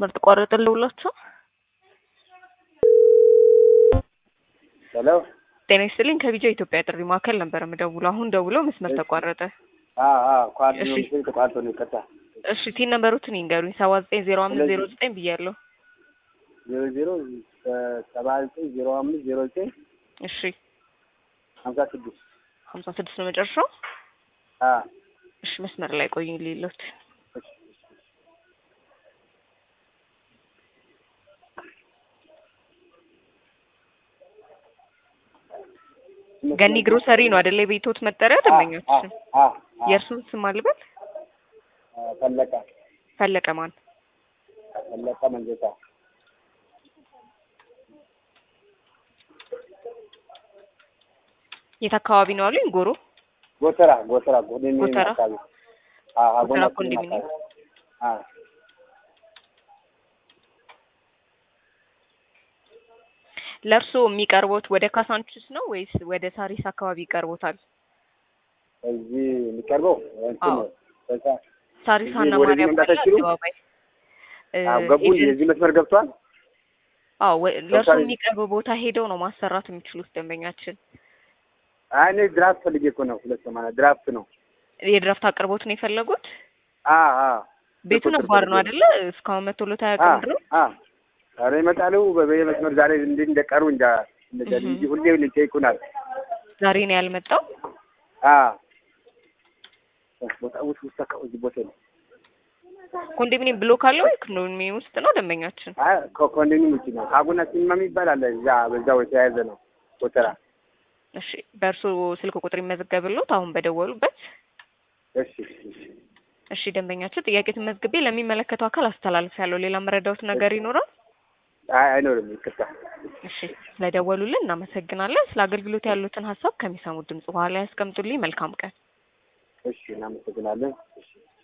መስመር ተቋረጠልህ ብሏቸው። ሄሎ ጤና ይስጥልኝ ከቢጃ ኢትዮጵያ ጥሪ ማዕከል ነበር የምደውለው። አሁን ደውሎ መስመር ተቋረጠ። ኳድ እሺ። ነው ተቋርጦ ነው ይቀጣ እሺ ቲን ነበሩትን ይንገሩኝ። ሰባ ዘጠኝ ዜሮ አምስት ዜሮ ዘጠኝ ብያለሁ። ዜሮ ዜሮ ሰባ ዘጠኝ ዜሮ አምስት ዜሮ ዘጠኝ እሺ ሀምሳ ስድስት ሀምሳ ስድስት ነው መጨረሻው። አ እሺ መስመር ላይ ቆዩኝ ሌሎት ገኒ ግሮሰሪ ነው አይደለ? የቤቶት መጠሪያ ደንበኞች የእርሱን ስም አልበል። ፈለቀ ፈለቀ ማን? ፈለቀ መንገታ የት አካባቢ ነው አሉኝ? ጎሮ ጎተራ ጎተራ ጎደኝ ጎተራ? አካባቢ አ አ ጎተራ ጎና ኮንዶሚኒየም? አ ለእርሶ የሚቀርቦት ወደ ካሳንቺስ ነው ወይስ ወደ ሳሪስ አካባቢ ይቀርቦታል? እዚህ የሚቀርበው እንትን አዎ። ነው በዛ ሳሪስ እዚህ ሀና ወደዚህ ማርያም መምጣት ኃይል አይችሉም? አደባባይ እ፣ አዎ ገቡ ኤጀንት- የዚህ መስመር ገብቷል አዎ ወ- ለእርሶ ለምሳሌ- የሚቀርብ ቦታ ሄደው ነው ማሰራት የሚችሉት ደንበኛችን። አይ እኔ ድራፍት ፈልጌ እኮ ነው ሁለት ሰማንያ ድራፍት ነው የድራፍት አቅርቦት ነው የፈለጉት? አ አ ቤቱ በቁጥር ነባር ነው ፈልጌ አይደለ? እስካሁን መቶሎት አ አያውቅም ድረስ አ ኧረ ይመጣሉ በበየ መስመር ዛሬ እንዴት እንደቀሩ እንጃ እንደዛ እህ። እንጂ ሁሌ ይጠይቁናል ዛሬ ነው ያልመጣው። አ ቦታ ውስጥ ውስጥ አካባቢ እዚህ ቦታ ነው ኮንዶሚኒየም ብሎክ አለ ወይ? ኮንዶሚኒየም ውስጥ ነው ደንበኛችን። አይ ኮንዶሚኒየም ውጭ ነው ካጉና ሲኒማ የሚባል አለ እዛ በዛው የተያያዘ ነው ጎተራ እሺ በእርሶ ስልክ ቁጥር ይመዘገብሎት አሁን በደወሉበት። እሺ እሺ እሺ ደንበኛችን ጥያቄ ትመዝግቤ ለሚመለከተው አካል አስተላልፍ ያለው ሌላ መረዳውት ነገር ይኖራል? አይ አይኖርም ይቅርታ እሺ ስለደወሉልን እናመሰግናለን። ስለ አገልግሎት ያሉትን ሀሳብ ከሚሰሙት ድምጽ በኋላ ያስቀምጡልኝ። መልካም ቀን። እሺ እናመሰግናለን እሺ